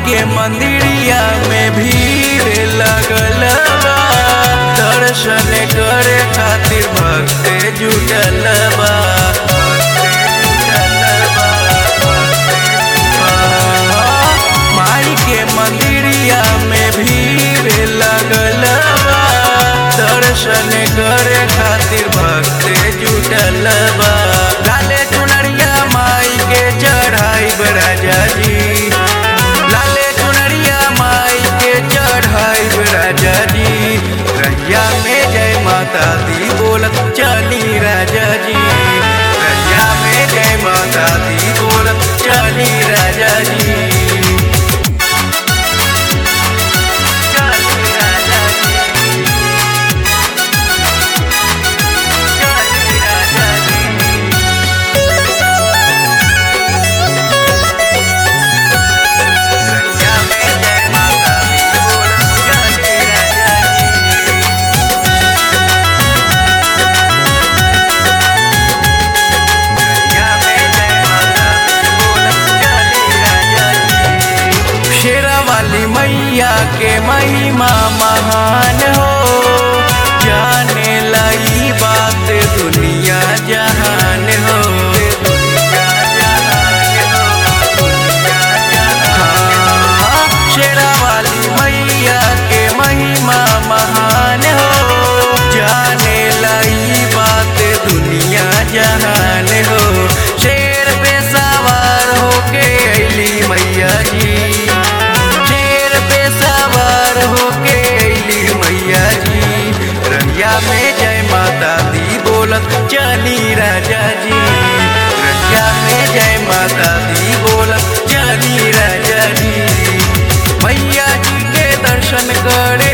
के मंदिरिया में भीड़ लगल बा दर्शन करे खातिर भक्त जुटल बा माई के मंदिरिया में भीड़ लगल बा दर्शन करे खातिर भक्त जुटल बा लाले चुनरिया माई के चढ़ाई राजा जी लाले चुनरिया माई के चढ़ाई राजा जी रैया में जय माता दी बोलत चली राजा जी रैया में जय माता दी बोलत चली राजा जी चली राजा जी चली राजा जी रैया में जय माता दी बोलत चली राजा जी शेरा वाली मैया के महिमा महान हो जाने लाई बात दुनिया जहान हो हाँ, शेरा वाली मैया के महिमा महान हो जाने लाई बात दुनिया जहान हो शेर पे सवार होके अली मैया जी शेर पे सवार होके अली मैया जी रैया में जय माता दी बोलत चली राजा जी रैया में जय माता दी बोलत चली राजा जी मैया जी के दर्शन करे